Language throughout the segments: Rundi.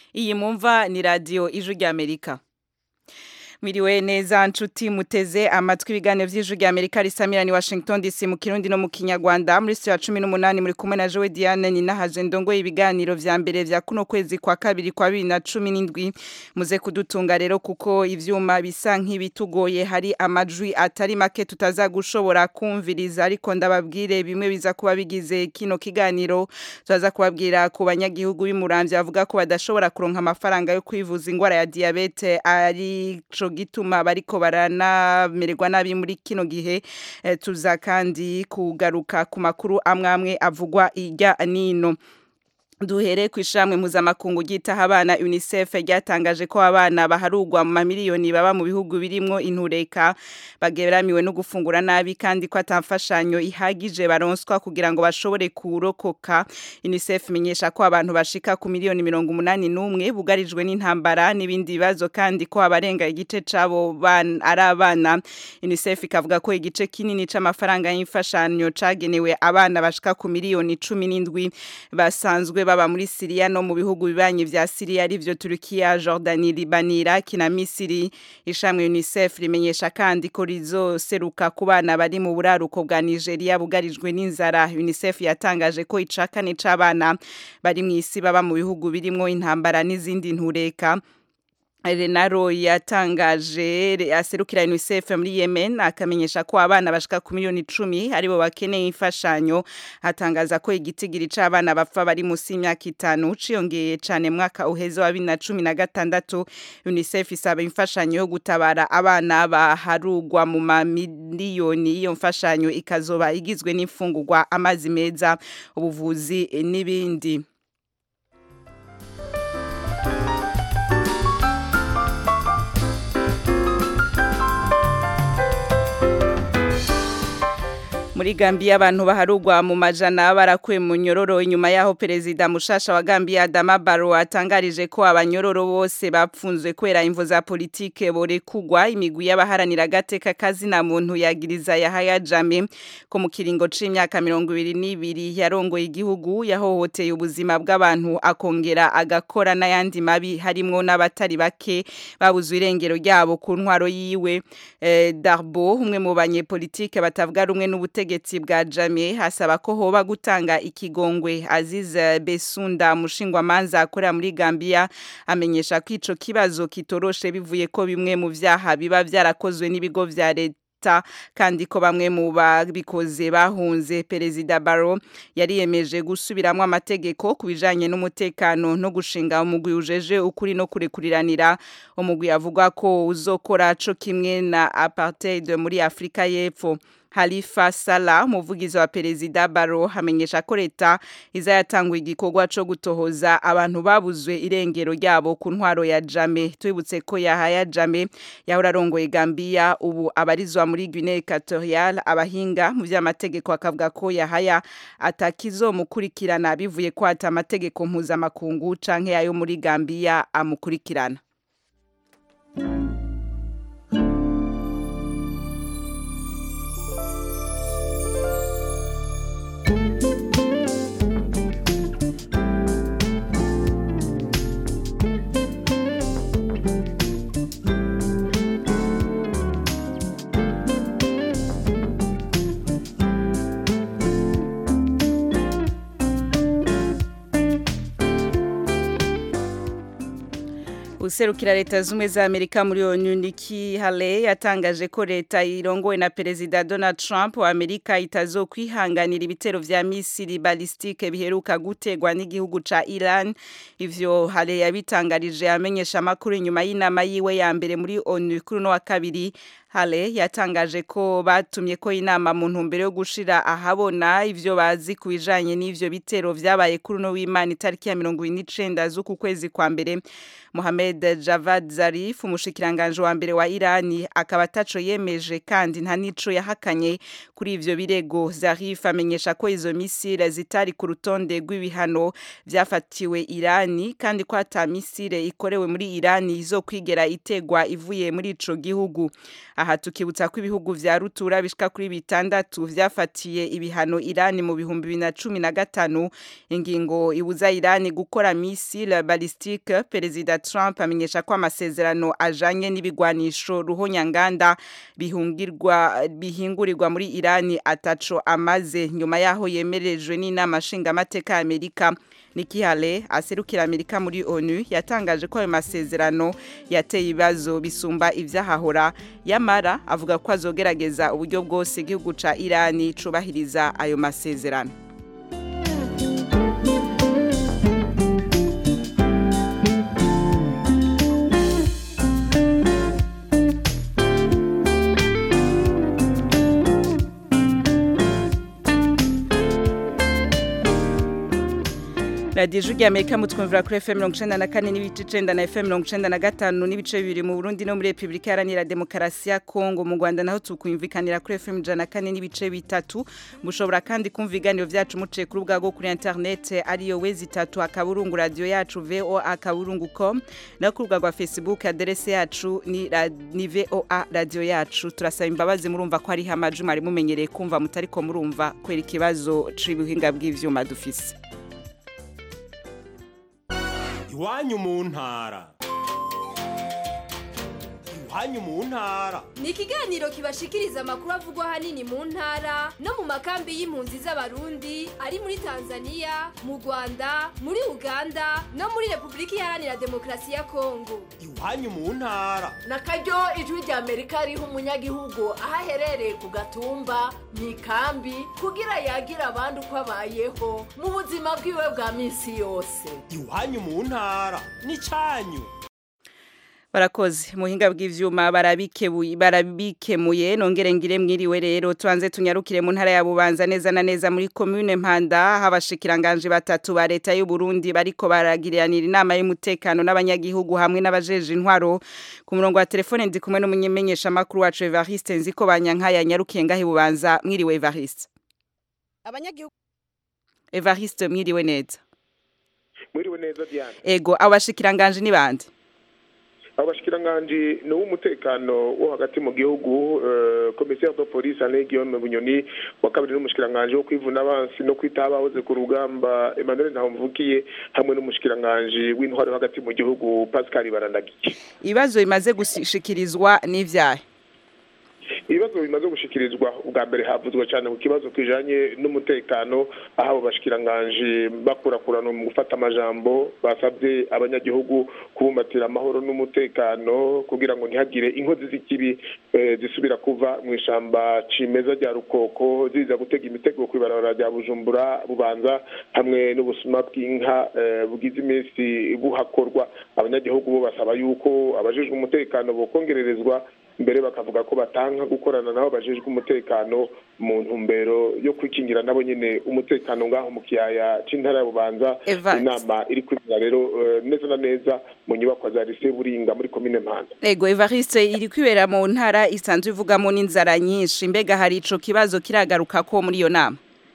iyi mumva ni radiyo ijwi ry'amerika Miriwe neza nshuti muteze amatwi ibiganiro vy'ijwi rya Amerika risamira ni Washington DC mu Kirundi no mu Kinyarwanda muri studio ya 18 muri kumwe na Joe Diane ni nahaje ndongo ibiganiro vya mbere vya kuno kwezi kwa kabiri kwa 2017 muze kudutunga rero kuko ivyuma bisa nk'ibitugoye hari amajwi atari make tutaza gushobora kumviriza ariko ndababwire bimwe biza kuba bigize kino kiganiro tuzaza kubabwira ku banyagihugu b'imuramvya bavuga ko badashobora kuronka amafaranga yo kwivuza ingwara ya diabete ari gituma bariko baranamererwa nabi muri kino gihe eh, tuza kandi kugaruka ku makuru amwamwe avugwa irya nino duhere ku ishamwe mpuzamakungu ryitaho abana unicef ryatangaje ko abana baharugwa mu mamiliyoni baba mu bihugu birimwo intureka bageramiwe no gufungura nabi kandi ko atamfashanyo ihagije baronswa kugira ngo bashobore kurokoka unicef imenyesha ko abantu bashika ku miliyoni mirongo umunani n'umwe bugarijwe n'intambara n'ibindi bibazo kandi ko abarenga igice c'abo ari abana unicef ikavuga ko igice kinini c'amafaranga y'imfashanyo cagenewe abana bashika ku miliyoni cumi n'indwi basanzwe baba muri Syria no mu bihugu bibanye vya Syria arivyo Turkiya, Jordani, Liban, Iraq na Misiri. Ishamwe UNICEF rimenyesha kandi ko rizoseruka ku bana bari mu buraruko bwa Nigeria bugarijwe n'inzara. UNICEF yatangaje ko icakane c'abana bari mu isi baba mu bihugu birimwo intambara n'izindi ntureka. Renaro yatangaje aserukira UNICEF muri Yemen akamenyesha ko abana bashika ku miliyoni 10 aribo bakeneye imfashanyo atangaza ko igitigiri c'abana bapfa bari musi y'imyaka itanu ciyongeye cane mwaka uheze wa 2016 UNICEF isaba imfashanyo yo gutabara abana baharugwa mu mamiliyoni iyo mfashanyo ikazoba igizwe n'imfungurwa amazi meza ubuvuzi n'ibindi muri Gambia abantu baharugwa mu majana barakuye mu nyororo inyuma yaho perezida mushasha wa Gambia Adama Barrow atangarije ko abanyororo bose bapfunzwe kwera imvo za politike borekugwa imigwi y'abaharanira gateka kazi na muntu yagiriza Yahaya Jammeh ko mu kiringo c'imyaka 22 yarongoye igihugu yahohoteye ubuzima bw'abantu akongera agakora n'ayandi mabi harimwo n'abatari bake babuzwe irengero ryabo ku ntwaro yiwe eh, Darbo umwe mu banyepolitike batavuga rumwe n'ubutege ubutegetsi bwa Jamie hasaba ko hoba gutanga ikigongwe Aziz Besunda mushingwa manza akorera muri Gambia amenyesha ko ico kibazo kitoroshe bivuye ko bimwe mu vyaha biba vyarakozwe n'ibigo vya leta kandi ko bamwe mu babikoze bahunze perezida Barrow yariyemeje gusubiramwo amategeko kubijanye n'umutekano no gushinga umugwi ujeje ukuri no kurekuriranira umugwi avuga ko uzokora co kimwe na apartheid muri Afrika y'Epfo Halifa Salah umuvugizi wa perezida Barrow hamenyesha ko leta iza yatangwa igikorwa co gutohoza abantu babuzwe irengero ryabo ku ntwaro ya Jame twibutse ko Yahaya Jame yahora arongoye Gambia ubu abarizwa muri Guinea Equatorial abahinga mu vy'amategeko akavuga ko Yahaya atakizomukurikirana bivuye ko ata amategeko mpuzamakungu canke ayo muri Gambia amukurikirana userukira leta zumwe za Amerika muri ONU Nikki Haley yatangaje ko leta irongowe na perezida Donald Trump wa Amerika itazokwihanganira ibitero vya misiri balistike biheruka gutegwa n'igihugu ca Iran ivyo Haley yabitangarije amenyesha amakuru inyuma y'inama yiwe ya mbere muri ONU kuri no wa kabiri Hale yatangaje ko batumye ko inama mu ntumbero yo gushira ahabona ivyo bazi kubijanye n'ivyo bitero vyabaye kuri no w'Imana itariki ya 29 z'uku kwezi kwa mbere Mohamed Javad Zarif umushikiranganje wa mbere wa Irani akaba ataco yemeje kandi nta nico yahakanye kuri ivyo birego Zarif amenyesha ko izo misile zitari ku rutonde rw'ibihano vyafatiwe Irani kandi ko ata misile ikorewe muri Irani izokwigera itegwa ivuye muri ico gihugu aha tukibutsa ko ibihugu vya rutura bishika kuri bitandatu vyafatiye ibihano Irani mu bihumbi bibiri na cumi na gatanu ingingo ibuza Irani gukora missile ballistique perezida Trump amenyesha ko amasezerano ajanye n'ibigwanisho ruhonyanganda bihungirwa bihingurirwa muri Irani ataco amaze nyuma yaho yemerejwe n'inama nshingamateka ya Amerika Nikki Haley aserukira Amerika muri ONU yatangaje ko ayo masezerano yateye ibibazo bisumba ivyahahora yamara avuga ko azogerageza uburyo bwose igihugu ca Irani cubahiriza ayo masezerano radiyo ijwi ry'amerika mutwumvira kuri efemu mirongo icenda na kane n'ibice icenda na efemu mirongo icenda na gatanu n'ibice bibiri mu burundi no muri repubulika iharanira demokarasi ya kongo mu rwanda naho tukumvikanira kuri efemu ijana na kane n'ibice bitatu mushobora kandi kumva ibiganiro vyacu muciye ku rubuga rwo kuri interinete ariyo wezi itatu akaburungu radiyo yacu voa akaburungu com no ku rubuga rwa facebook aderese yacu ni, ra, ni voa radiyo yacu turasaba imbabazi murumva ko hariho amajwi mwari mumenyereye kumva mutariko murumva kubera ikibazo c'ibuhinga bw'ivyuma dufise iwanyu mu ntara iwanyu mu ntara ni ikiganiro kibashikiriza amakuru avugwa ahanini mu ntara no mu makambi y'impunzi z'abarundi ari muri tanzania mu rwanda muri uganda no muri repubulika iharanira demokarasi ya kongo iwanyu mu ntara na karyo ijwi rya amerika riha umunyagihugu aho aherereye ku gatumba mu ikambi kugira yagira abandi uko abayeho mu buzima bwiwe bwa minsi yose iwanyu mu ntara ni cyanyu barakoze muhinga bw'ivyuma barabikebuye barabikemuye nongere ngire mwiriwe rero tuanze tunyarukire mu ntara ya Bubanza neza na neza muri commune Mpanda habashikiranganje batatu ba leta y'u Burundi bariko baragiriranira inama y'umutekano n'abanyagihugu hamwe n'abajeje intwaro ku murongo wa telefone ndi kumwe n'umunyemenyesha makuru wacu Evariste nziko banyankaya nyarukiye ngahe Bubanza mwiriwe Evariste abanyagihugu Evariste mwiriwe neza mwiriwe neza Diane ego abashikiranganje ni bande abashikiranganje ni uw'umutekano wo hagati mu gihugu commissaire de police Alain Guillaume Bunyoni wa kabiri n'umushikiranganje wo kwivuna abansi no kwita abahoze ku rugamba Emmanuel Ntahomvukiye hamwe n'umushikiranganje w'intwaro hagati mu gihugu Pascal Barandagiye ibibazo bimaze gushikirizwa n'ivyahe ibibazo bimaze gushikirizwa ubwa mbere havuzwe cyane ku kibazo kijanye n'umutekano aho abo bashikiranganje bakurakurana mu gufata amajambo basabye abanyagihugu kubumbatira amahoro n'umutekano kugira ngo ntihagire inkozi z'ikibi zisubira kuva mu ishamba cimeza rya rukoko ziza gutega imitego ku ibarabara rya bujumbura bubanza hamwe n'ubusuma bw'inka bugize iminsi buhakorwa abanyagihugu bo basaba yuko abajejwe umutekano bokongererezwa mbere bakavuga ko batanka gukorana nabo bajejwe umutekano mu ntumbero yo kwikingira nabo nyene umutekano ngaho mu kiyaya c'intara ya Bubanza inama iri kwibira rero neza na neza mu nyubako za lycée Buringa muri commune Mpanda Ego Evariste iri kwibera mu ntara isanzwe ivugamo n'inzara nyinshi mbega hari ico kibazo kiragaruka ko muri iyo nama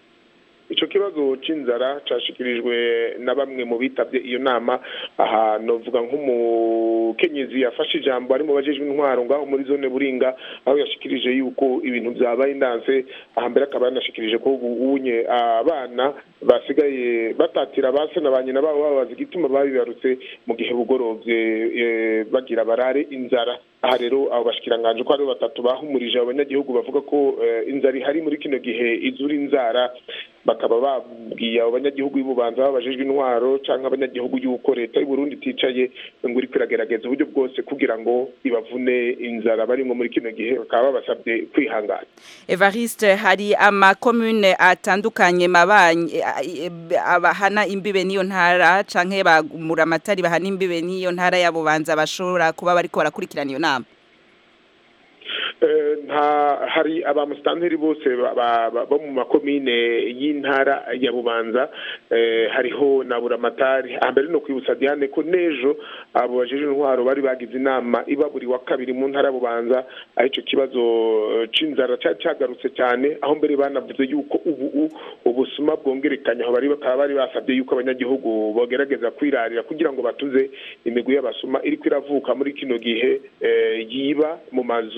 ico kibazo c'inzara cashikirijwe na bamwe mu bitavye iyo nama aha novuga nk'umukenyezi yafashe ijambo ari mu bajejwe intwaro ngaho muri zone buringa aho yashikirije yuko ibintu vyabaye indanse aha mbere akaba yanashikirije ko ubunye abana basigaye batatira base na banyina babo babaza igituma babibarutse mu gihe bugorovye bagira barare inzara aha rero abo bashikiranganje ko ari batatu bahumurije abanyagihugu bavuga ko inzara ihari muri kino gihe izura inzara bakaba babwiye abo banyagihugu y'ububanza babajejwe intwaro canke abanyagihugu y'uko leta y'u Burundi iticaye ngo iri kwiragerageza uburyo bwose kugira ngo ibavune inzara barimwo muri kino gihe bakaba babasabye kwihangana Evariste hari amakomune atandukanye mabanye abahana imbibe niyo ntara canke bagumura amatari bahana imbibe niyo ntara ya Bubanza bashobora kuba bariko barakurikirana iyo nama nta hari abamusitanteri bose bo mu makomine y'intara ya bubanza hariho na buramatari hambere no kwibutsa diane ko n'ejo abo bajeje intwaro bari bagize inama iba buri wa kabiri mu ntara ya bubanza aho icyo kibazo c'inzara cyari cyagarutse cyane aho mbere banavuze yuko ubu ubusuma bwongerekanye aho bari bakaba bari basabye yuko abanyagihugu bogerageza kwirarira kugira ngo batuze imigwi y'abasuma iriko iravuka muri kino gihe yiba mu mazu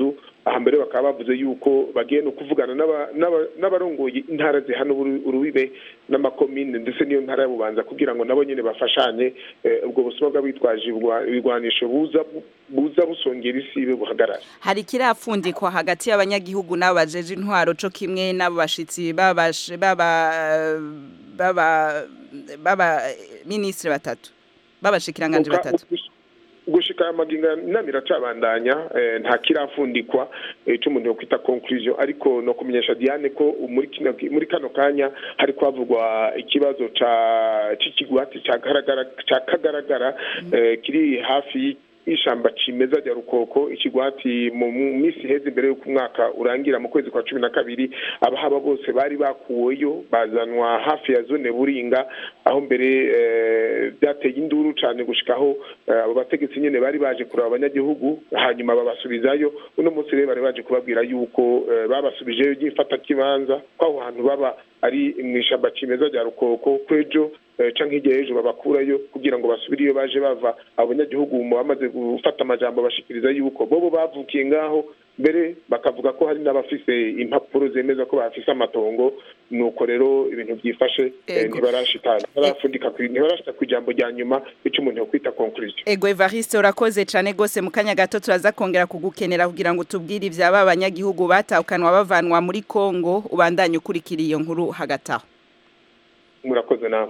aha mbere bakaba bavuze yuko bagiye no kuvugana n'aba- n'aba- n'abarongoye intara zihana uru- urubibe n'amakomine ndetse n'iyo ntara ya bubanza kugira ngo nabo nyine bafashanye eh, ubwo busuma bw'abitwaje ibigwa- ibigwanisho buza buza busongera isibe buhagarara hari kirafundikwa hagati y'abanyagihugu n'abo bajeje intwaro co kimwe n'abo bashitsi babashe- baba baba baba ministre batatu babashikiranganje Uka- batatu gushika aya magingo inama iracabandanya eh, nta kirafundikwa eh, ico umuntu yokwita conclusion ariko no kumenyesha Diane ko muri kino muri kano kanya hari kwavugwa ikibazo ca c'ikigwati ca garagara ca kagaragara eh, kiri hafi y'ishamba cimeza rya rukoko ikigwati mu mu minsi iheze imbere y'uko umwaka urangira mu kwezi kwa cumi na kabiri abahaba bose bari bakuweyo bazanwa hafi ya zone buringa aho mbere eh, byateye induru cane gushikaho eh, abo bategetsi nyene bari baje kuraba abanyagihugu hanyuma babasubizayo uno munsi rero bari baje kubabwira yuko eh, babasubijeyo ry'ifata kibanza ko aho hantu baba ari mw'ishamba cimeza rya rukoko kwejo eh, canke hirya y'ejo babakurayo kugira ngo basubire iyo baje bava abanyagihugu mu bamaze gufata amajambo bashikiriza yuko bobo bavukiye ngaho mbere bakavuga ko hari n'abafise impapuro zemeza ko bafise amatongo nuko rero ibintu byifashe eh, Ego. ntibarashitana ntibarafundika ku- ntibarashita ku ijambo rya nyuma ico umuntu yokwita conclusion Ego Evariste urakoze cane gose mu kanya gato turaza kongera kugukenera kugira ngo tubwire ivyaba abanyagihugu bataukanwa bavanwa muri Kongo ubandanye ukurikira iyo nkuru hagati aho murakoze nawe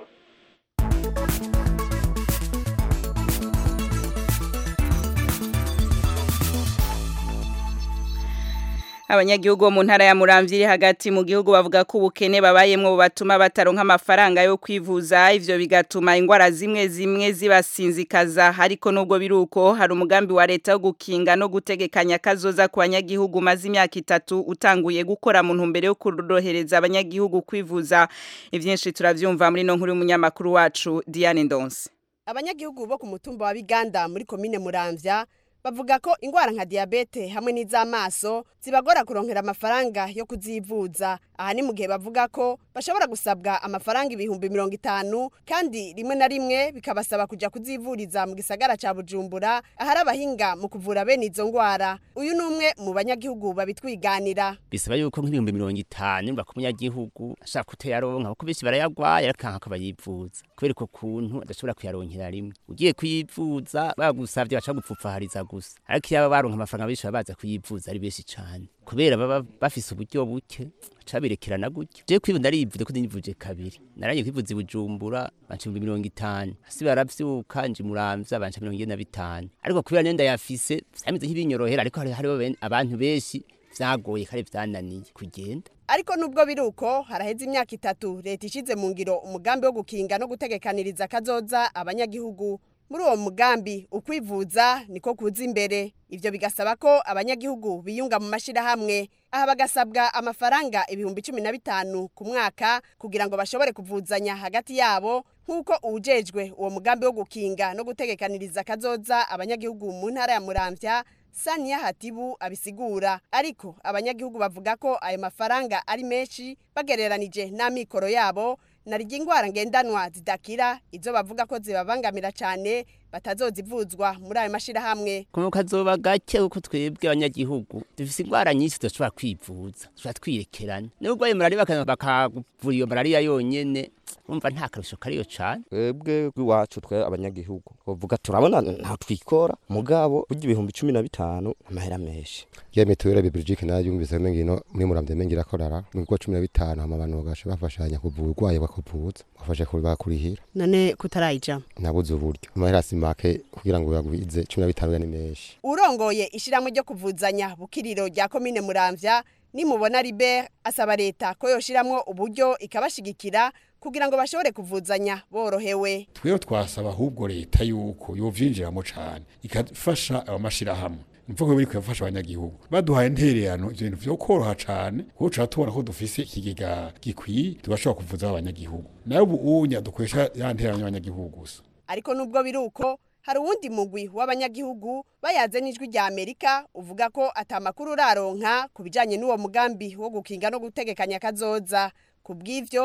Abanyagihugu bo mu ntara ya Muramvya iri hagati mu gihugu bavuga ko ubukene babayemwo bubatuma bataronka amafaranga yo kwivuza ivyo bigatuma ingwara zimwe zimwe zibasinzikaza ariko nubwo biruko hari umugambi wa leta wo gukinga no gutegekanya kazoza ku banyagihugu maze imyaka itatu utanguye gukora mu ntumbero yo kurohereza abanyagihugu kwivuza ivyinshi turavyumva muri no nkuru y'umunyamakuru wacu Diane Ndonse abanyagihugu bo ku mutumba wa biganda muri komine muramvya bavuga ko ingwara nka diyabete hamwe n'iz'amaso zibagora kuronkera amafaranga yo kuzivuza aha ni mu gihe bavuga ko bashobora gusabwa amafaranga ibihumbi mirongo itanu kandi rimwe na rimwe bikabasaba kuja kuzivuriza mu gisagara ca bujumbura ahari abahinga mu kuvura bene izo ngwara uyu ni umwe mu banyagihugu babitwiganira bisaba yuko nk'ibihumbi mirongo itanu baka umunyagihugu ashaka kuteyaronka kuko benshi barayagwaye akanka ko bayivuza kubera uko kuntu adashobora kuyaronkera rimwe ugiye kuyivuza bagusavye baca gupfupfahariza gusa ariko iyo baba baronka amafaranga benshi baba baza kuyivuza ari benshi cane kubera baba bafise uburyo buke cabirekerana gutyo je kwivu ndarivuze ko nivuje kabiri naranye kwivuza i bujumbura banca ibihumbi mirongo itanu hasi baravyuka nje muramvya banca mirongo ine na bitanu ariko kubera nenda yafise vyameze nk'ibinyorohera ariko hari- hariho ben- abantu benshi vyagoye kare vyananiye kugenda ariko nubwo biri uko haraheze imyaka itatu leta ishize mu ngiro umugambi wo gukinga no gutegekaniriza kazoza abanyagihugu muri uwo mugambi ukwivuza niko kuza imbere ivyo bigasaba ko abanyagihugu biyunga mu mashirahamwe aha bagasabwa amafaranga ibihumbi cumi na bitanu ku mwaka kugira ngo bashobore kuvuzanya hagati yabo nk'uko uwujejwe uwo mugambi wo gukinga no gutegekaniriza kazoza abanyagihugu mu ntara ya muramvya Sania Hatibu abisigura ariko abanyagihugu bavuga ko ayo mafaranga ari menshi bagereranije n'amikoro yabo narirya ingwara ngendanwa zidakira izo bavuga ko zibabangamira cyane batazozivuzwa muri ayo mashirahamwe kuma kazoba gake uko twebwe abanyagihugu dufise ingwara nyinshi tudashobora kwivuza dushobora twirekerana nubwo ayo malariya baka- bakavura iyo malariya yonyene umva nta karusho kariyo cane twebwe rw'iwacu twe abanyagihugu bavuga turabona nta twikora mugabo burya ibihumbi cumi na bitanu amahera menshi ya mituweli ya Belgique nayo yumvise mengino muri muramvye mengira korara mu bigo 15 hama abantu bagasha bafashanya kuvura urwaye bakavuza bafasha kubakurihira none kutarayija nabuze uburyo amahera simake kugira ngo yagwize 15 ya ni menshi urongoye ishiramwe ryo kuvuzanya bukiriro rya komine muramvya nimubona Libert asaba leta ko yoshiramwo uburyo ikabashigikira kugira ngo bashobore kuvuzanya borohewe twebwe twasaba ahubwo leta yuko yovyinjiramo cane ikafasha abamashirahamwe nimvuga biri kuyafasha abanyagihugu baduhaye intererano ivyo bintu vyo koroha cane kuko tuba tubona ko dufise ikigega gikwiye tugashobora kuvuza abanyagihugu nayo ubu unya dukoresha ya ntererano y'abanyagihugu gusa ariko nubwo biri uko hari uwundi mugwi w'abanyagihugu bayaze n'ijwi rya amerika uvuga ko atamakuru uraronka ku bijanye n'uwo mugambi wo gukinga no gutegekanya kazoza ku bw'ivyo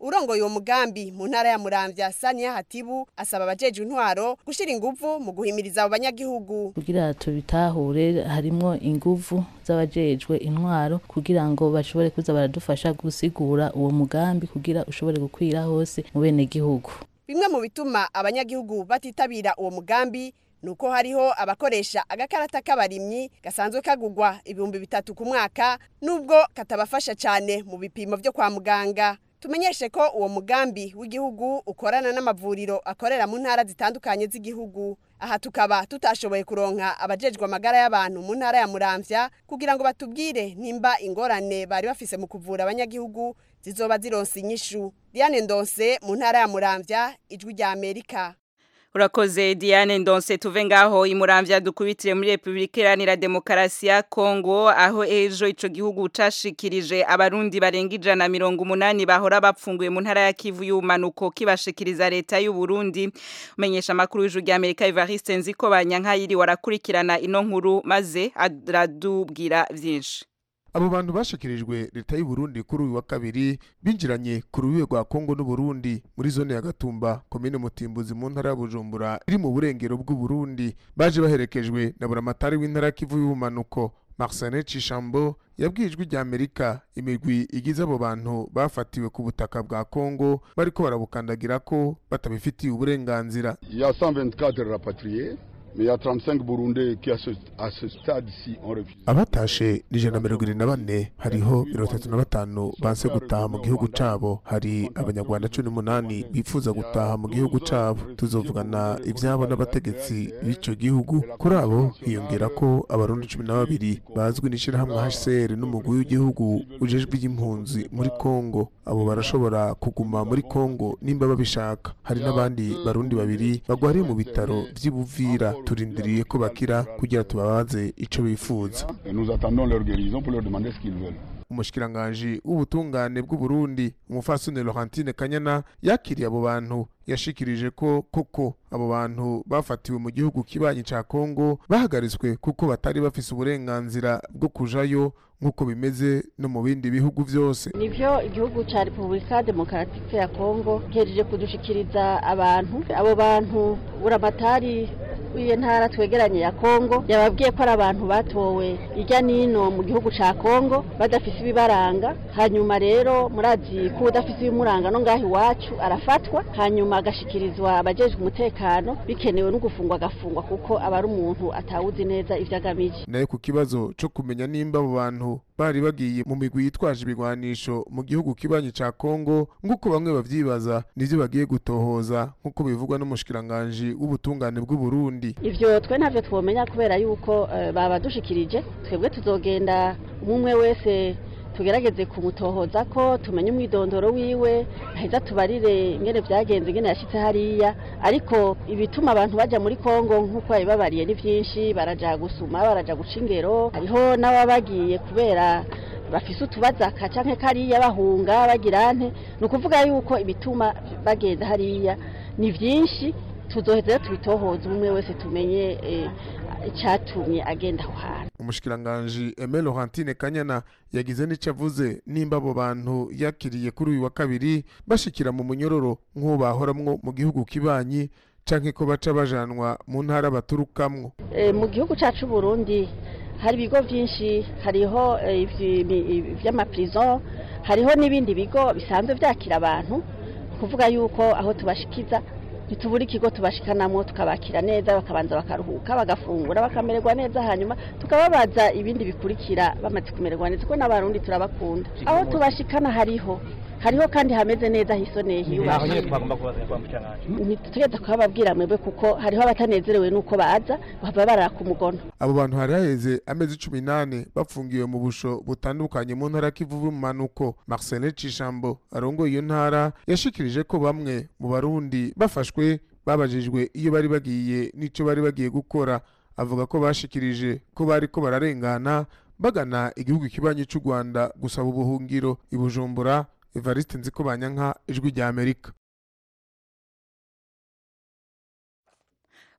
urongoye uwo mugambi mu ntara ya muramvya saniya hatibu asaba abajejwe intwaro gushira inguvu mu guhimiriza abo banyagihugu kugira tubitahure harimwo inguvu z'abajejwe intwaro kugira ngo bashobore kuza baradufasha gusigura uwo mugambi kugira ushobore gukwira hose mu bene gihugu bimwe mu bituma abanyagihugu batitabira uwo mugambi nuko hariho abakoresha agakarata k'abarimyi gasanzwe kagugwa ibihumbi bitatu ku mwaka nubwo katabafasha cyane mu bipimo byo kwa muganga tumenyeshe ko uwo mugambi w'igihugu ukorana n'amavuriro akorera mu ntara zitandukanye z'igihugu aha tukaba tutashoboye kuronka abajejwe amagara y'abantu mu ntara ya muramvya kugira ngo batubwire nimba ingorane bari bafise mu kuvura abanyagihugu zizoba zironse inyishu diane ndonse mu ntara ya muramvya ijwi rya amerika Urakoze Diane Ndonse tuve ngaho imuramvya dukubitire muri Republika Iharanira Demokarasi ya Kongo aho ejo ico gihugu cashikirije abarundi barenga ijana mirongo umunani bahora bapfunguye mu ntara ya Kivu y'umanuko kibashikiriza leta y'u Burundi umenyesha makuru y'ijuru rya Amerika Evariste Nziko banyankayiri warakurikirana ino nkuru maze aradubwira vyinshi abo bantu bashikirijwe leta y'u Burundi kuri uyu wa kabiri binjiranye ku rubibe rwa Kongo n'u Burundi muri zone ya Gatumba komine Mutimbuzi mu ntara ya Bujumbura iri mu burengero bw'u Burundi baje baherekejwe na buramatari w'intara ya Kivu y'ubumanuko Marcelin Cishambo yabwijwe rya Amerika imigwi igize abo bantu bafatiwe ku butaka bwa Kongo bariko barabukandagira ko batabifitiye uburenganzira Il y a 124 rapatriés mais il y a 35 Burundais qui à ce, à ce stade-ci ont refusé. abatashe ni ijana na mirongo irindwi na bane hariho mirongo itatu na batanu banse gutaha mu gihugu cabo hari abanyarwanda cumi n'umunani bifuza gutaha mu gihugu cabo tuzovugana ivyabo n'abategetsi b'ico gihugu kuri abo hiyongera ko abarundi cumi na babiri bazwi n'ishirahamwe hcr n'umugwi w'igihugu ujejwe iby'impunzi muri kongo abo barashobora kuguma muri kongo nimba babishaka hari n'abandi barundi babiri bagwariye mu bitaro vy'ibuvira turindiriye ko bakira kugira tubabaze ico bifuza Et nous attendons leur guérison pour leur demander ce qu'ils veulent. umushikiranganji w'ubutungane bw'u Burundi umufasoni Laurentine Kanyana yakiriye abo bantu yashikirije ko koko abo bantu bafatiwe mu gihugu kibanyi ca Kongo bahagaritswe kuko batari bafise uburenganzira bwo kujayo nk'uko bimeze no mu bindi bihugu vyose nivyo igihugu ca repubulika demokaratike ya kongo gihejeje kudushikiriza abantu abo bantu buramatari w'iyo ntara twegeranye ya kongo yababwiye ko ari abantu batowe irya nino mu gihugu ca kongo badafise ibibaranga hanyuma rero murazi ko udafise ibimuranga no ngaho iwacu arafatwa hanyuma agashikirizwa abajejwe umutekano bikenewe no gufungwa agafungwa kuko aba ari umuntu atawuzi neza ivyo agamije nayo ku kibazo co kumenya nimba abo bantu bari bagiye mu migwi yitwaje ibigwanisho mu gihugu kibanyi ca Kongo nk'uko bamwe bavyibaza nivyo bagiye gutohoza nk'uko bivugwa n'umushikiranganji w'ubutungane bw'u Burundi ivyo twe ntavyo twomenya kubera yuko eh, babadushikirije twebwe tuzogenda umwe wese tugerageze kumutohoza ko tumenye umwidondoro wiwe aheza tubarire ingene vyagenze ingene yashitse hariya ariko ibituma abantu baja muri Kongo nk'uko babibabariye ni vyinshi baraja gusuma baraja guca ingero hariho n'ababagiye kubera bafise utubazaka canke kariya bahunga bagira nte ni ukuvuga yuko ibituma bagenda hariya ni vyinshi tuzoheza rero tubitohoza umwe wese tumenye eh, icatumye agenda aho hantu umushikiranganji Aimé Laurentine Kanyana yagize n'ico avuze nimba abo bantu yakiriye kuri uyu wa kabiri bashikira mu munyororo nk'uwo bahoramwo mu gihugu kibanyi canke ko baca bajanwa mu ntara baturukamwo Eh, mu gihugu cacu Burundi hari ibigo vyinshi hariho eh, ivyi- mi- vy'amaprison hariho n'ibindi bigo bisanzwe vyakira abantu kuvuga yuko aho tubashikiza ntitubura ikigo tubashikanamo tukabakira neza bakabanza bakaruhuka bagafungura bakamererwa neza hanyuma tukababaza ibindi bikurikira bamaze kumererwa neza kuko n'abarundi turabakunda aho tubashikana hariho hariho kandi hameze neza hisoneye hiyubashye ntitugeze kubababwira mwebwe kuko hariho abatanezerewe n'uko baza bava baraka umugono abo bantu hari haheze amezi cumi n'ane bafungiwe mu busho butandukanye mu ntara Kivu y'ubumanuko Marcelin Cishambo arongoye iyo ntara yashikirije ko bamwe mu barundi bafashwe babajijwe iyo bari bagiye n'ico bari bagiye gukora avuga ko bashikirije ko bari ko bararengana bagana igihugu kibanyi c'u Rwanda gusaba ubuhungiro i Bujumbura Evariste Nziko Banyanka ijwi rya Amerika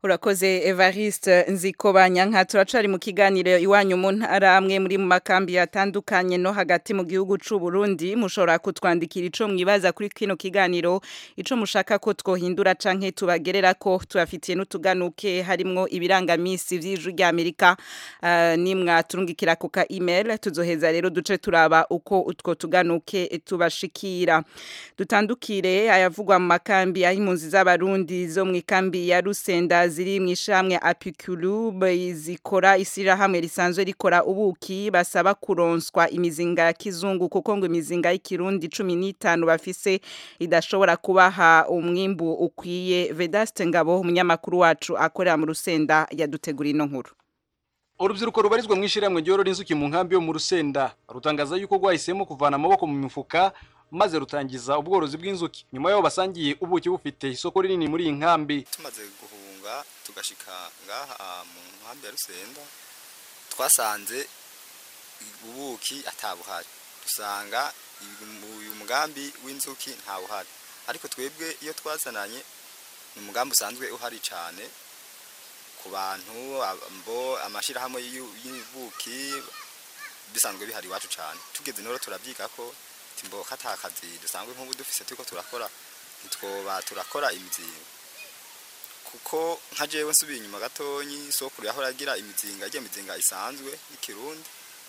urakoze evariste nzikobanya nka turacari mu kiganiro iwanyu mu ntara amwe muri mu makambi atandukanye no hagati mu gihugu c'u Burundi mushobora kutwandikira ico mwibaza kuri kino kiganiro ico mushaka ko twohindura canke tubagerera ko tubafitiye n'utuganuke harimwo ibirangamisi vy'ijwi rya Amerika uh, nimwa turungikira ku ka email tuzoheza rero duce turaba uko utwo tuganuke tubashikira dutandukire ayavugwa mu makambi ahimpunzi z'abarundi zo mu ikambi ya Rusenda ziri mu ishamwe Apiculu zikora isirahamwe risanzwe rikora ubuki basaba kuronswa imizinga ya kizungu kuko ngo imizinga y'ikirundi 15 bafise idashobora kubaha umwimbu ukwiye Vedaste Ngabo umunyamakuru wacu akorera mu Rusenda yadutegura ino nkuru urubyiruko rubarizwa mu ishyirahamwe ryorora inzuki mu nkambi yo mu rusenda rutangaza yuko rwahisemo kuvana amaboko mu mifuka maze rutangiza ubworozi bw'inzuki nyuma y'aho basangiye ubuki bufite isoko rinini muri iyi nkambi tumaze guhunga tugashika ngaha mu nkambi ya rusenda twasanze ubuki atabuhari dusanga uyu mugambi w'inzuki ntawuhari ariko twebwe iyo twazananye ni umugambi usanzwe uhari cyane ku bantu mbo amashyirahamwe y'ubuki bisanzwe bihari iwacu cyane tugeze noro turabyiga ko timbo katakazi dusanzwe nk'ubu dufise turiko turakora ntitwoba turakora imizinga kuko nka jewe nsubiye inyuma gatonyi sokuru yahora agira imizinga ijya mizinga isanzwe y'ikirundi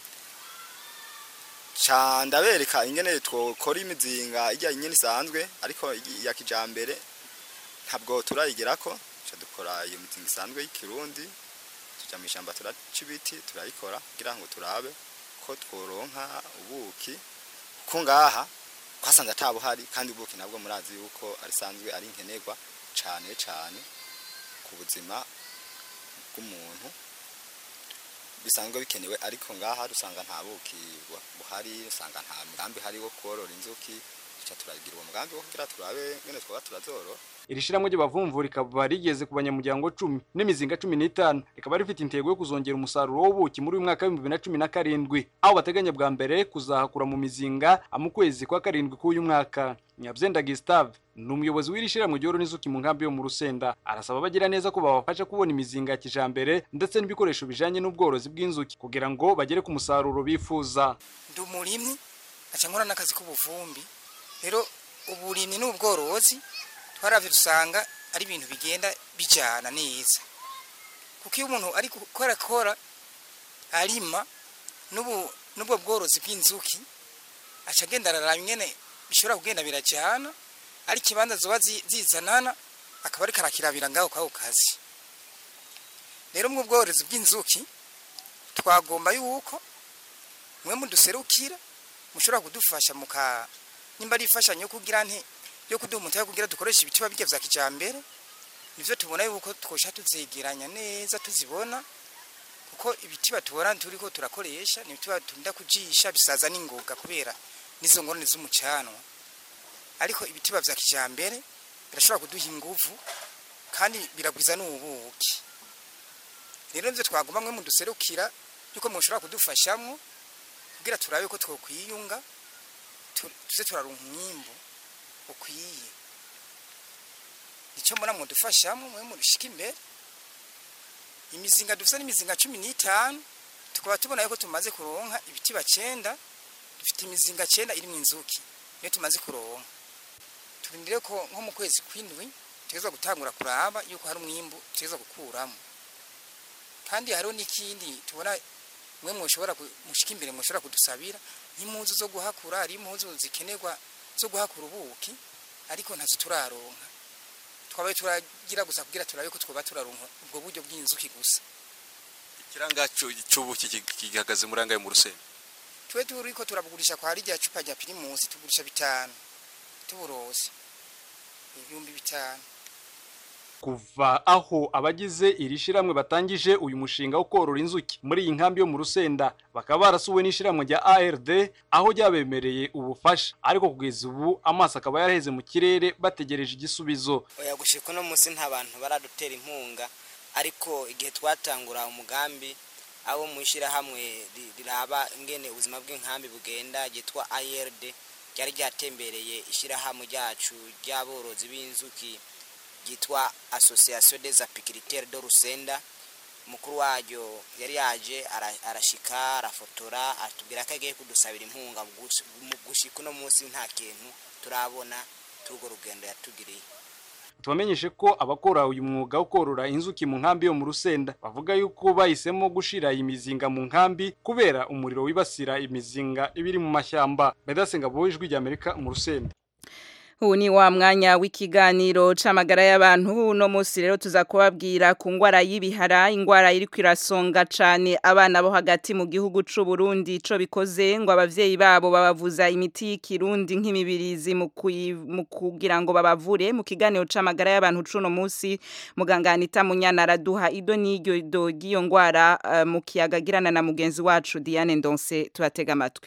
ca ndabereka ingene twokora imizinga ijya nyene isanzwe ariko ya kijambere ntabwo turayigerako ca dukora iyo mizinga isanzwe y'ikirundi tuja mu ishyamba turaca ibiti turayikora kugira ngo turabe ko tworonka ubuki ko ngaha twasanze atabuhari kandi ubuki nabwo murazi yuko arisanzwe ari nkenerwa cyane cyane ku buzima bw'umuntu bisanzwe bikenewe ariko ngaha dusanga nta buki buhari usanga nta mugambi hari wo korora inzuki duca turagira uwo mugambi wo kugira turabe ngene twaba turazorora iri shyirahamwe ry'abavumvu rikaba rigeze ku banyamuryango cumi n'imizinga cumi n'itanu rikaba rifite intego yo kuzongera umusaruro w'ubuki muri uyu mwaka w'ibihumbi bibiri na cumi na karindwi aho bateganya bwa mbere kuzahakura mu mizinga mu kwezi kwa karindwi k'uyu mwaka nyabyenda gisitave ni umuyobozi w'iri shyirahamwe ryorora inzuki mu nkambi yo mu rusenda arasaba abagira neza ko babafasha kubona imizinga ya kijambere ndetse n'ibikoresho bijanye n'ubworozi bw'inzuki kugira ngo bagere ku musaruro bifuza ndi umurimyi aca nkora n'akazi k'ubuvumbi rero uburimyi n'ubworozi twaravye dusanga ari ibintu bigenda bijana neza kuko iyo umuntu ari gukora kora arima n'ubu n'ubwo bworozi bw'inzuki aca agenda araraba ingene bishobora kugenda birajana ari ikibanza zoba zizanana akaba ariko arakirabira ngaho kwako kazi rero mu bworozi bw'inzuki twagomba yuko mwe muduserukira mushobora kudufasha muka nimba ari ifashanyo yo kugira nte yo kuduha umutahe kugira dukoresha ibitiba bijya vya kijambere nivyo tubona yuko twosha tuzegeranya neza tuzibona kuko ibitiba tubona turiko turakoresha ni ibitiba tunda kujisha bisaza n'ingoga kubera nizo ngorane z'umucanwa ariko ibitiba vya kijambere birashobora kuduha inguvu kandi biragwiza n'ubuki rero nivyo twagomba mwe muduserukira yuko mushobora kudufashamwo kugira turabe ko twokwiyunga tuze turaronka umwimbu ukwiye icyo mbona mudufashamo mwe murushika imbere imizinga dufite n'imizinga cumi n'itanu tukaba tubona yuko tumaze kuronka ibiti bacenda dufite imizinga cenda iri mu inzuki niyo tumaze kuronka turindire ko nko mu kwezi kw'indwi tugezwa gutangura kuraba yuko hari umwimbu tugezwa gukuramo kandi hariho n'ikindi tubona mwe mushobora mushika imbere mushobora kudusabira nk'impuzu zo guhakura hari impuzu zikenerwa zo guhakura ubuki ariko ntazo turaronka twabaye turagira gusa kugira turabe ko twoba turaronka ubwo buryo bw'inzuki gusa ikiranga cy'ubuki gihagaze muri angahe mu rusenda twe turiko turabugurisha kwa rya cupa rya pirimusi tugurisha bitanu tuburose ibihumbi bitanu kuva aho abagize iri shiramwe batangije uyu mushinga wo korora inzuki muri iyi nkambi yo mu rusenda bakaba barasuwe n'ishiramwe rya ARD aho ryabemereye ubufasha ariko kugeza ubu amaso akaba yaraheze mu kirere bategereje igisubizo oya gushika uno munsi nta bantu baradutera inkunga ariko igihe twatangura umugambi abo mu ishyirahamwe riraba ingene ubuzima bw'inkambi bugenda ryitwa ARD ryari ryatembereye ishyirahamwe ryacu ry'aborozi b'inzuki ryitwa association des apiculteurs de Rusenda umukuru waryo yari yaje ara- arashika arafotora atubwira ko agiye kudusabira inkunga mu gush- mu gushika uno munsi nta kintu turabona turwo rugendo yatugiriye tubamenyeshe ko abakora uyu mwuga wo korora inzuki mu nkambi yo mu rusenda bavuga yuko bahisemo gushira imizinga mu nkambi kubera umuriro wibasira imizinga ibiri mu mashyamba bedasenga bo ijwi rya amerika mu rusenda ubu ni wa mwanya w'ikiganiro c'amagara y'abantu uno munsi rero tuza kubabwira ku ngwara y'ibihara ingwara iri kwirasonga cane abana bo hagati mu gihugu c'u Burundi ico bikoze ngo abavyeyi babo babavuza imiti y'ikirundi nk'imibirizi mu kuyi- mu kugira ngo babavure mu kiganiro c'amagara y'abantu c'uno munsi muganga Anita Munyana araduha ido n'iryo do ry'iyo ngwara eh, mu kiyaga girana na mugenzi wacu Diane Ndonse tubatega amatwi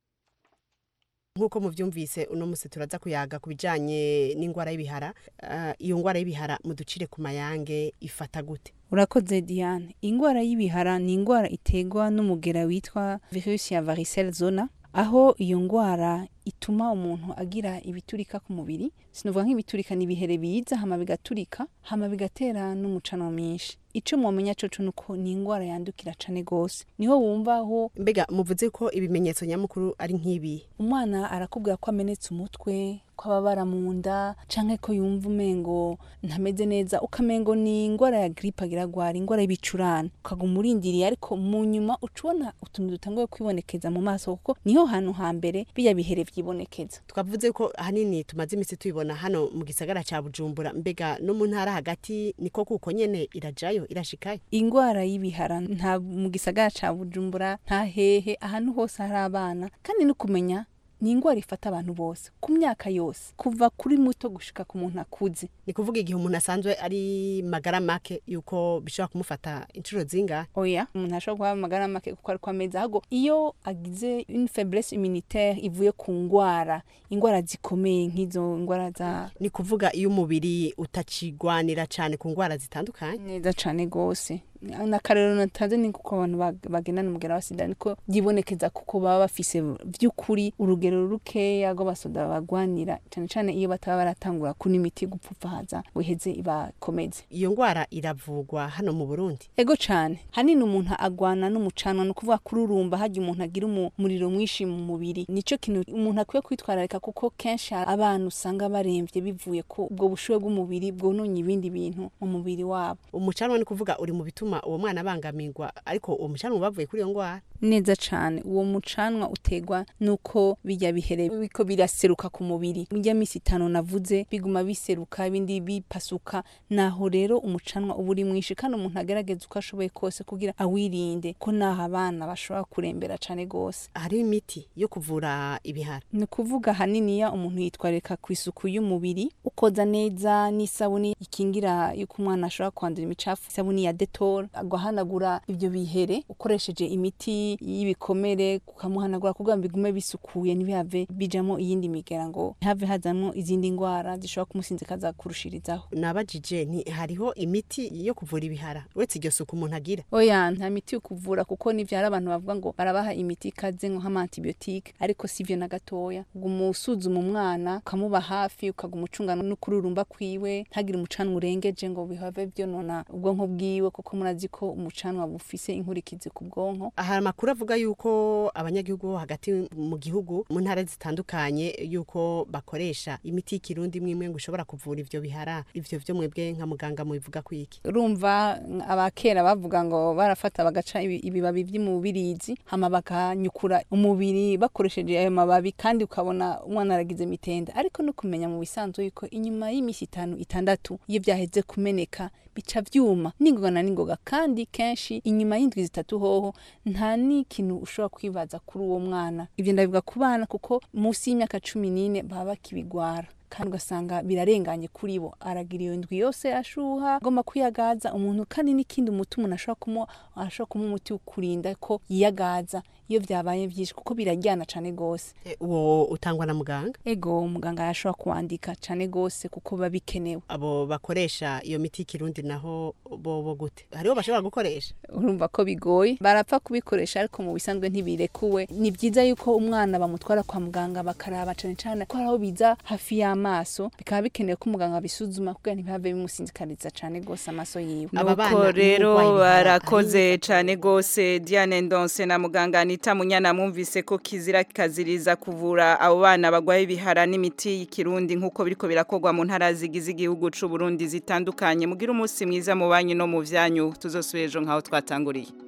nk'uko mubyumvise uno munsi turaza kuyaga ku bijyanye n'indwara y'ibihara Ah, iyo ndwara y'ibihara muducire ku mayange ifata gute urakoze diane indwara y'ibihara ni indwara iterwa n'umugera witwa virusi ya varicelle zona aho iyo ndwara ituma umuntu agira ibiturika ku mubiri sinovuga nk'ibiturika ni ibihere biza hama bigaturika hama bigatera n'umucano mwinshi ico mwomenya coco nuko ni indwara yandukira cane gose niho wumva aho mbega muvuze ko ibimenyetso nyamukuru ari nk'ibi umwana arakubwira ko amenetse umutwe ko ababara mu nda canke ko yumva umengo ntameze neza ukamengo ni ingwara ya gripe agira agwara ingwara y'ibicurane ukaguma urindiriye ariko mu nyuma uca ubona utuntu dutanguye kwibonekeza mu maso kuko niho hantu hambere biya bihere vyibonekeza twavuze ko ahanini tumaze iminsi tubibona hano mu gisagara ca bujumbura mbega no mu ntara hagati niko kuko nyene irajayo irashikayo ingwara y'ibihara nta mu gisagara ca bujumbura nta hehe ahantu hose hari abana kandi no kumenya ni ingwara ifata abantu bose ku myaka yose kuva kuri muto gushika ku muntu akuze ni kuvuga igihe umuntu asanzwe ari magara make yuko bishobora kumufata inshuro zingahe oya umuntu ashobora kuba amagara make kuko ariko ameze ahubwo iyo agize une faiblesse immunitaire ivuye ku ngwara ingwara zikomeye nk'izo ngwara za ni kuvuga iyo umubiri utakigwanira cane ku ngwara zitandukanye neza cane gose nakarero natanze ni kuko abantu bag- bagendana umugera wa sida niko byibonekeza kuko baba bafise vy'ukuri urugero rukeya rw'abasoda bagwanira cane cane iyo bataba baratangura kuna imiti gupfupfahaza ngo iheze ibakomeze iyo ngwara iravugwa hano mu burundi ego cane hanini umuntu agwana n'umucanwa ni ukuvuga kururumba harya umuntu agira umu- umuriro mwinshi mu mubiri nico kintu umuntu akwiye kwitwararika kuko kenshi abana usanga baremvye bivuye ko ubwo bushuhe bw'umubiri bwononye ibindi bintu mu mubiri wabo umucanwa ni kuvuga uri mu bituma uwo mwana abangamirwa ariko uwo mucanwa bavuye kuri iyo ngwara neza cane uwo mucanwa utegwa nuko bijya bihere biko biraseruka ku mubiri bijya misi itanu navuze biguma biseruka ibindi bipasuka naho rero umucanwa uba uri mwinshi kandi umuntu agerageza uko ashoboye kose kugira awirinde ko naho abana bashobora kurembera cane gose hariho imiti yo kuvura ibihara ni ukuvuga haniniya umuntu yitwarika ku isuku y'umubiri ukoza neza n'isabuni ikingira yuko umwana ashobora kwandura imicafu isabuni ya detol agahanagura ibyo bihere ukoresheje imiti y'ibikomere ukamuhanagura kugira ngo bigume bisukuye ntibihave bijamo iyindi migera ngo ntihave hazamwo izindi ndwara zishobora kumusinzikaza kurushirizaho nabajije nti hariho imiti yo kuvura ibihara uretse iryo suku umuntu agira oya nta miti yo kuvura kuko nivyo hari abantu bavuga ngo barabaha imiti ikaze nko nk'amantibiyotike ariko sivyo na gatoya uguma usuzuma umwana ukamuba hafi ukaguma ucunga n'ukururumba kwiwe ntagire umucanwa urengeje ngo bihave vyonona ubwonko bwiwe kuko murazi ko umucanwa bufise inkurikizi ku bwonko hari amakuru avuga yuko abanyagihugu bo hagati mu gihugu mu ntara zitandukanye yuko bakoresha imiti y'ikirundi imwe imwe ngo ushobora kuvura ivyo bihara ivyo vyo mwebwe nka muganga mubivuga kwiki urumva abakera bavuga ngo barafata bagaca ibi- ibibabi vy'umubirizi hama bakanyukura umubiri bakoresheje ayo mababi kandi ukabona umwana aragize mitenda ariko no kumenya mu bisanzwe yuko inyuma y'imisi itanu itandatu iyo vyaheze kumeneka bica vyuma n'ingoga na n'ingoga kandi kenshi inyuma y'indwi zitatu hoho nta n'ikintu ushobora kwibaza kuri uwo mwana ivyo ndabivuga ku bana kuko munsi y'imyaka cumi n'ine baba bakibigwara kandi ugasanga birarenganye kuri bo aragira iyo ndwi yose ashuha agomba kwiyagaza umuntu kandi n'ikindi umuti umuntu ashobora kumuha ashobora kumuha umuti wo kurinda ko yiyagaza iyo vyabaye vyinshi kuko birajyana cane gose uwo utangwa na muganga ego muganga yashobora kuwandika cane gose kuko biba bikenewe abo bakoresha iyo miti y'ikirundi naho bo bo gute hariho bashobora gukoresha urumva ko bigoye barapfa kubikoresha ariko mu bisanzwe ntibirekuwe ni byiza yuko umwana bamutwara kwa muganga bakaraba cane cane ko hari aho biza hafi y'amazi amaso bikaba bikenewe ko umuganga abisuzuma kugira ntibihave bimusinzikariza cane gose amaso yiwe nuko rero barakoze cyane rwose diane ndonse na muganga anita munyana mwumvise ko kizira kikaziriza kuvura abo bana bagwaye ibihara n'imiti y'ikirundi nk'uko biriko birakorwa mu ntara zigize igihugu c'u Burundi zitandukanye mugira umunsi mwiza mu banyu no mu vyanyu tuzosubira ejo nk'aho twatanguriye